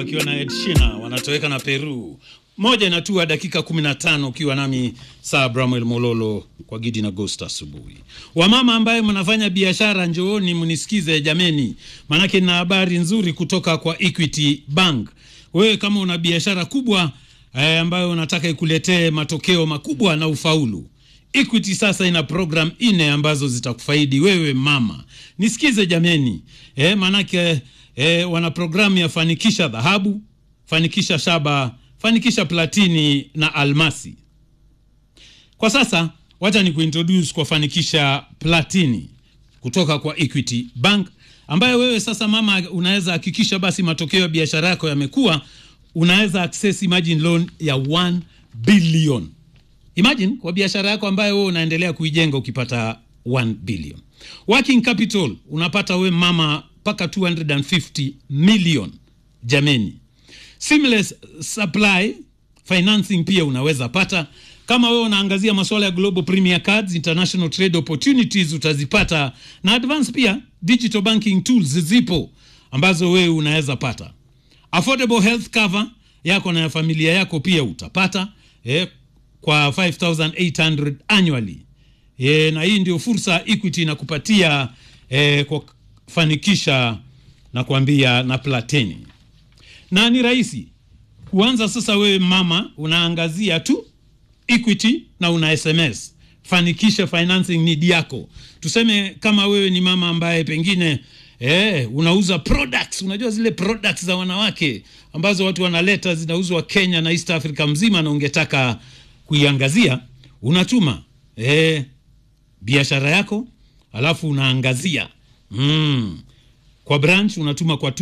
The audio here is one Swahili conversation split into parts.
wakiwa na Ed Sheeran wanatoweka na Peru. Moja inatua dakika 15 ukiwa nami saa Bramwel Mololo kwa Gidi na Ghost asubuhi. Wamama ambaye mnafanya biashara, njooni mnisikize jameni, maanake na habari nzuri kutoka kwa Equity Bank. Wewe kama una biashara kubwa eh, ambayo unataka ikuletee matokeo makubwa na ufaulu Equity sasa ina program nne ambazo zitakufaidi wewe mama. Nisikize jameni, eh, maanake eh, wana programu ya fanikisha dhahabu, fanikisha shaba, fanikisha platini na almasi. Kwa sasa wacha ni kuintroduce kwa fanikisha platini kutoka kwa Equity Bank ambayo wewe sasa mama unaweza hakikisha basi matokeo ya biashara yako yamekuwa, unaweza access imagine loan ya 1 billion Imagine kwa biashara yako ambayo wewe unaendelea kuijenga ukipata 1 billion. Working capital unapata we mama mpaka 250 million. Jameni. Seamless supply financing pia unaweza pata. Kama wewe unaangazia masuala ya global premier cards, international trade opportunities utazipata na advance pia digital banking tools zipo ambazo wewe unaweza pata. Affordable health cover yako na ya familia yako pia utapata. Eh, kwa 5800 annually e, na hii ndio fursa Equity inakupatia e, kwa kufanikisha na kuambia na platini, na ni rahisi kuanza sasa. Wewe mama unaangazia tu Equity na una SMS fanikisha financing need yako. Tuseme kama wewe ni mama ambaye pengine Eh, unauza products, unajua zile products za wanawake ambazo watu wanaleta zinauzwa Kenya na East Africa mzima, na ungetaka kuiangazia unatuma eh, biashara yako alafu unaangazia mm, kwa branch unatuma kwa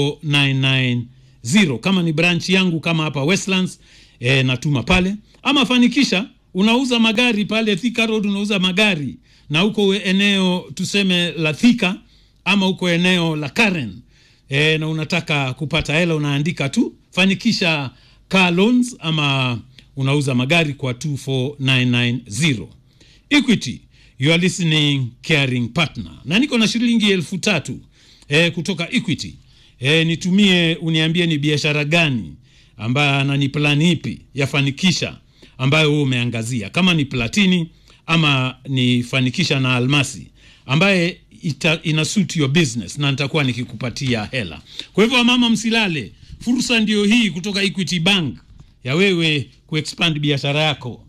24990 kama ni branch yangu kama hapa Westlands eh, natuma pale, ama fanikisha unauza magari pale Thika Road, unauza magari na huko eneo tuseme la Thika ama huko eneo la Karen eh, na unataka kupata hela unaandika tu fanikisha car loans ama unauza magari kwa 24990 Equity you are listening caring partner, na niko na shilingi elfu tatu e, kutoka Equity e, nitumie uniambie ni biashara gani ambayo na ni plani ipi yafanikisha ambayo wewe umeangazia, kama ni platini ama ni fanikisha na almasi ambaye ita, ina suit your business na nitakuwa nikikupatia hela. Kwa hivyo wamama, msilale, fursa ndio hii kutoka Equity Bank ya wewe kuexpand biashara yako